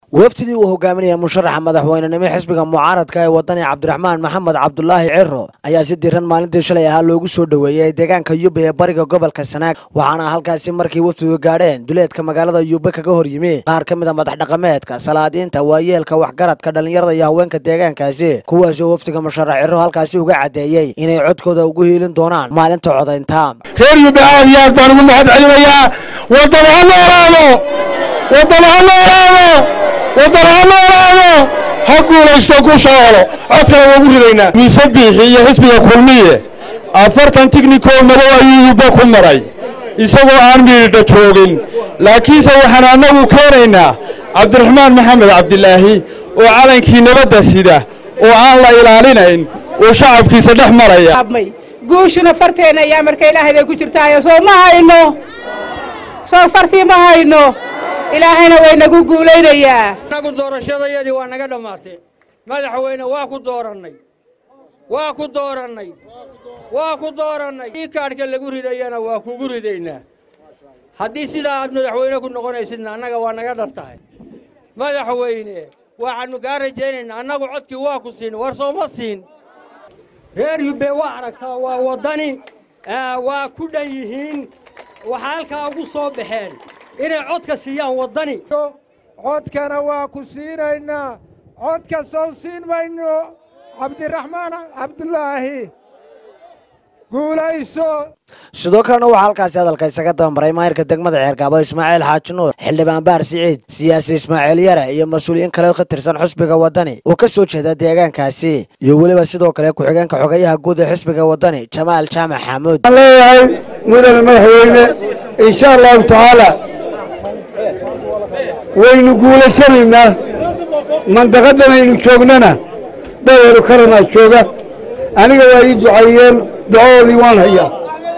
wafdidii uu hogaaminaya musharaxa madaxweynenimo xisbiga mucaaradka ee wadani cabdiraxmaan maxamed cabdulaahi ciro ayaa si diran maalintii shalay ahaa loogu soo dhoweeyey deegaanka yube ee bariga gobolka sanaag waxaana halkaasi markii wafdigu gaadheen duleedka magaalada yube kaga hor yimi qaar ka mid a madax dhaqameedka salaadiinta waayeelka waxgaradka dhallinyarada iyo haweenka deegaankaasi kuwaasi oo wafdiga musharax ciro halkaasi uga caddeeyey inay codkooda ugu hiilin doonaan maalinta codaynta reer yube aad iyo aad baan ugu mahad celinayaa wadana ha noolaado wadana ha noolaado wadana ha noolaado ha guulaysto ku shoolo codkana waagu ridaynaa miise biixi iyo xisbiga kulmiye afartan tignikoo madow ayuu yube ku maray isagoo aan miidha joogin laakiinse waxaan annagu keenaynaa cabdiraxmaan maxamed cabdilaahi oo calankii nabadda sida oo aan la ilaalinayn oo shacabkiisa dhex maraya guushuna farteenna ayaa marka ilaahay bay ku jirtaayo soo ma hayno soo fartii ma hayno ilaahayna waynagu guulaynayaa annagu doorashadayadii waa naga dhammaatay madaxweyne waa ku doorannay waa ku doorannay waa ku doorannay ii kaadhka lagu ridayana waa kugu ridaynaa haddii sidaa aad madaxweyne ku noqonaysidna annaga waa naga dhan tahay madaxweyne waxaannu kaa rajaynaynaa annagu codkii waa ku siin war sooma siin reer yubbe waa aragtaa waa waddani waa ku dhan yihiin waxaa halkaa ugu soo baxeen inay codka siiyaan waddani codkana waa ku siinaynaa codka sow siin mayno cabdiraxmaan cabdulaahi guulayso sidoo kalena waxaa halkaasi hadalka isaga dabamaray maayirka degmada ceergaabo ismaaciil xaaji nuur xildhibaan baar siciid siyaasi ismaaciil yare iyo mas-uuliyiin kale ka tirsan xisbiga waddani oo ka soo jeeda deegaankaasi iyo weliba sidoo kale ku-xigeenka xogayaha guud ee xisbiga waddani jamaal jaamac xamuud waxaan leeyahay mudane madaxweyne insha allahu tacaala waynu guulaysanaynaa mandaqadan aynu joognana dhadeeru karanaa jooga aniga waa ii ducaeyeen ducadoodii waan hayaa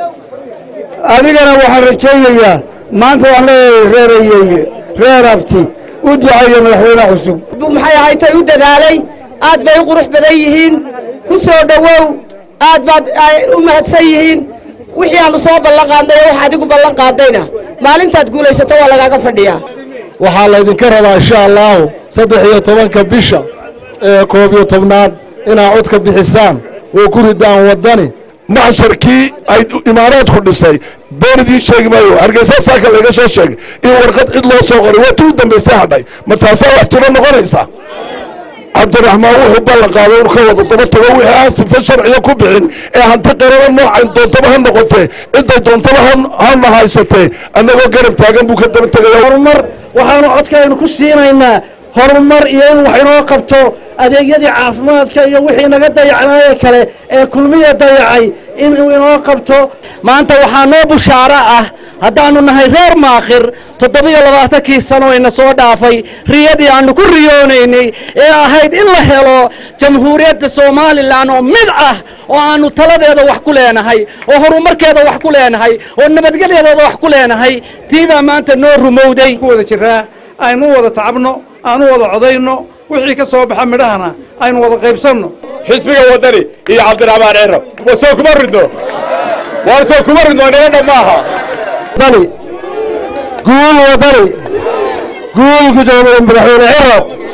adigana waxaan rajaynayaa maanta waxaan leeyahay reerayeeye reer abti u duceeya madaxweyne cusub maxay ahaytay u dadaalay aad bay u qurux badan yihiin ku soo dhowow aad baad u mahadsan yihiin wixii aanu soo ballan qaadnay wax adigu ballan qaadayna maalintaad guulaysato waa lagaaga fadhiyaa waxaa laydinka rabaa insha allaahu saddex iyo tobanka bisha ee koob iyo tobnaad inaad codka bixisaan oo ku ridaan waddani maxsharkii ay imaaraadku dhisay been idiin sheegi maayo hargeysa saaka laga soo sheegay in warqad cid loo soo qoray waa tii u dambaysay hadhay ma taasaa wax jiro noqonaysa cabdiraxmaan wuxuu ballan qaaday inu ka wada daba tago wixii aan sifa sharciya ku bixin ee hanti qarana noocan doontaba ha noqotee cidday doontaba hana haysatee annagoo garab taagan buu ka daba tegaya horumar waxaanu codkaynu ku siinaynaa horumar iyo in wax inoo qabto adeegyadii caafimaadka iyo wixii naga dayacnaaye kale ee kulmiya dayacay inuu inoo qabto maanta waxaa noo bushaaro ah haddaannu nahay reer maakhir toddobiyo labaatankii sano ina soo dhaafay riyadii aannu ku riyoonaynay ee ahayd in la helo jamhuuriyadda somalilan oo mid ah oo aannu taladeeda wax ku leenahay oo horumarkeeda wax ku leenahay oo nabadgelyadeeda wax ku leenahay tii baa maanta noo rumowday ku wada jiraa aynu wada tacabno aanu wada codayno wixii ka soo baxa midhahana aynu wada qaybsanno xisbiga waddani iyo cabdiraxmaan ciro wa soo kuma ridno waan soo kuma ridno nabadha maaha wadani guul wadani guul gudoomiye madaxweyne ciro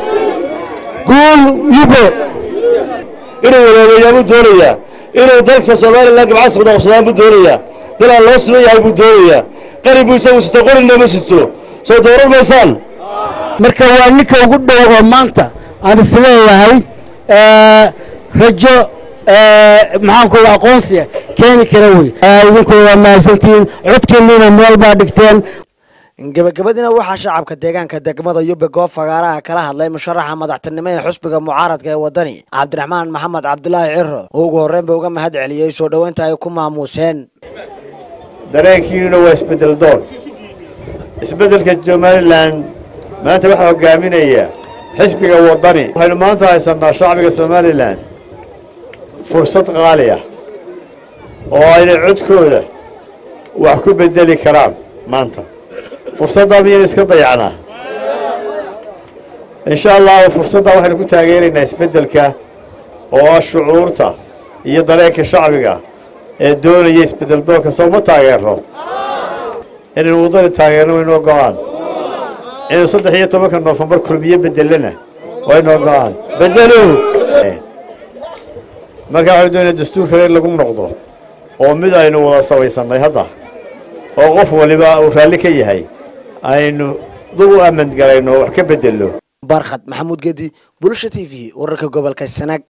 guul yube inuu walaaweeyaa buu doonayaa inuu dalka somalilan gabcasabda qabsadaan buu doonayaa dalaan loo sugan yahay buu doonayaa qari buu isagu sito qorina ma sito soo dooran maysaan marka waa ninka ugu dhow oo maanta aan isleeyahay rajo maxaanku aqoonsiga keeni kara wey idinku waa mahadsantihiin codkiinniina meel baa dhigteen gebagabadiina waxaa shacabka deegaanka degmada yube goob fagaaraha kala hadlay musharaxa madaxtinimo ee xusbiga mucaaradka ee waddani cabdiraxmaan maxamed cabdulaahi ciro oo ugu horreyn ba uga mahad celiyey soo dhoweynta ay ku maamuuseen dareenkiinuna waa isbeddel doon isbeddelka somalilan maanta waxaa hogaaminaya xisbiga waddani waxaynu maanta haysannaa shacbiga somalilan fursad qaali ah oo aynay codkooda wax ku beddeli karaan maanta fursaddaa miyaynu iska dayacnaa insha allahu fursaddaa waxaynu ku taageeraynaa isbeddelka oo ah shucuurta iyo dareenka shacbiga ee doonaya isbeddel doonka soo ma taageerno inaynu waddani taageerno waynu ogolaan inuu saddex iyo tobanka noofembar kulmiye bedelana waynoo go-aan bedelo markaa waxaynu doonaya dastuur kale in lagu noqdo oo mid aynu wada sabaysannay hadda oo qof waliba uu raalli ka yahay aynu dub u amandgalayno oo wax ka bedelno barkhad maxamuud gedi bulasha t v wararka gobolka sanaag